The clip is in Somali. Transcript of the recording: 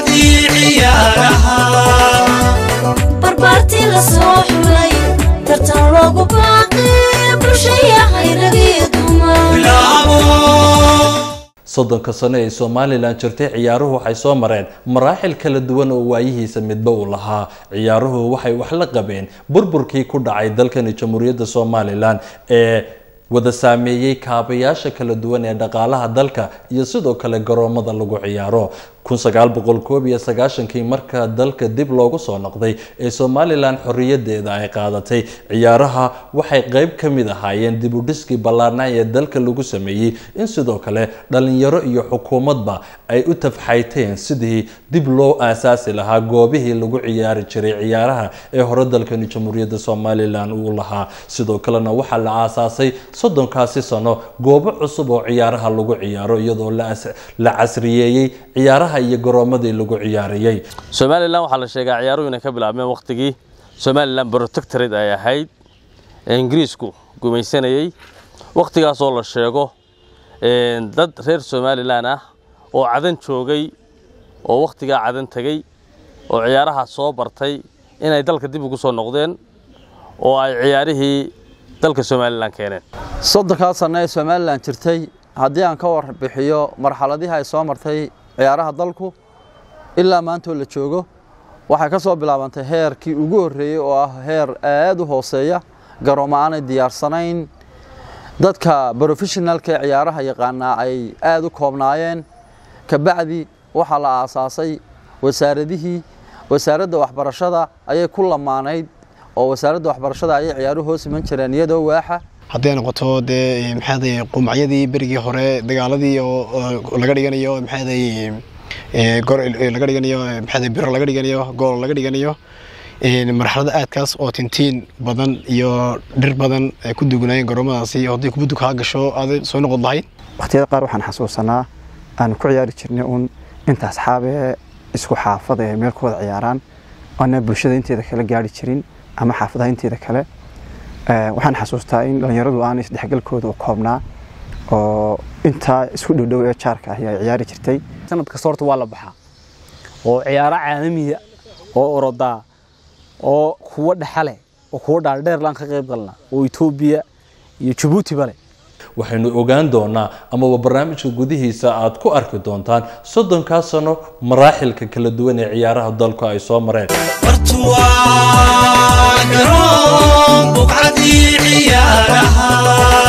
buqcadii ciyaaraha barbaartii la soo xulay tartan loogu baaqi bulshayahay rag iyo dumar bilaabo soddonka sano ee somalilan jirtay ciyaaruhu waxay soo mareen maraaxil kala duwan oo waayihiisa midba uu lahaa ciyaaruhu waxay wax la qabeen burburkii ku dhacay dalkani jamhuuriyadda somalilan ee wada saameeyey kaabayaasha kala duwan ee dhaqaalaha dalka iyo sidoo kale garoomada lagu ciyaaro kun sagaal boqol koob iyo sagaashankii marka dalka dib loogu soo noqday ee somalilan xorriyadeeda ay qaadatay ciyaaraha waxay qeyb ka mid ahaayeen dib u dhiskii ballaarnaa ee dalka lagu sameeyey in sidoo kale dhalinyaro iyo xukuumadba ay u tafxayteen sidii dib loo aasaasi lahaa goobihii lagu ciyaari jiray ciyaaraha ee hore dalkani jamhuuriyadda somalilan uu lahaa sidoo kalena waxaa la aasaasay soddonkaasi sano goobo cusub oo ciyaaraha lagu ciyaaro iyadoo la as- la casriyeeyey ciyaaraha iyo garoomadii lagu ciyaariyey somalilan waxaa la sheegaa ciyaaruhu inay ka bilaabmeen waqtigii somalilan protectorate ay ahayd ee ingiriisku gumaysanayey waqtigaasoo la sheego een, dad reer somalilan ah oo cadan joogay oo waqtigaa cadan tegey oo ciyaaraha soo bartay inay dalka dib ugu soo noqdeen oo ay ciyaarihii dalka somalilan keeneen soddonkaa sano ee somalilan jirtay haddii aan ka warbixiyo marxaladihii ay soo martay ciyaaraha dalku ilaa maantoo la joogo waxay ka soo bilaabantay heerkii ugu horreeyey oo ah heer aad u hooseeya garoomo aanay diyaarsanayn dadka brofeshinalka ee ciyaaraha yaqaanaa ay aad u koobnaayeen kabacdi waxaa la aasaasay wasaaradihii wasaaradda waxbarashada ayay ku lamaanayd oo wasaaradda waxbarashada ayay ciyaaruhu hoos iman jireen iyadoo waaxa hadday noqoto dee maxaaday qumacyadii berigii hore dagaaladii oo oo laga dhiganayo maxaaday gor laga dhiganayo maxaaday biro laga dhiganayo gool laga dhiganayo een, marxalada aadkaas oo tintiin badan iyo dhir badan ay ku dugnaayeen garoomadaasi oo haddii kubaddu kaa gasho aaday soo noqon lahayd waqtiyada qaar waxaan xasuusanaa aanu ku ciyaari jirnay uun inta asxaabee isku xaafada ee meel ku wada ciyaaraan oona bulshada inteeda kale gaari jirin ama xaafadaha inteeda kale Eh, waxaan xasuustaa in dhalinyaradu aan isdhexgalkooda u koobnaa oo intaa isku dhowdhow ee jaarka ahi ay ciyaari jirtay sanad kasta horta waa la baxaa oo ciyaaro caalamiya oo orodaa oo kuwo dhexale oo kuwo dhaardheerlaan ka qayb galna oo etoobiya iyo jabuutiba leh waxaynu ogaan doonaa amaba barnaamijka gudihiisa aad ku arki doontaan soddonkaa sano maraaxilka kala duwan ee ciyaaraha dalku ay soo mareen bartu waa garoon buqcadii ciyaaraha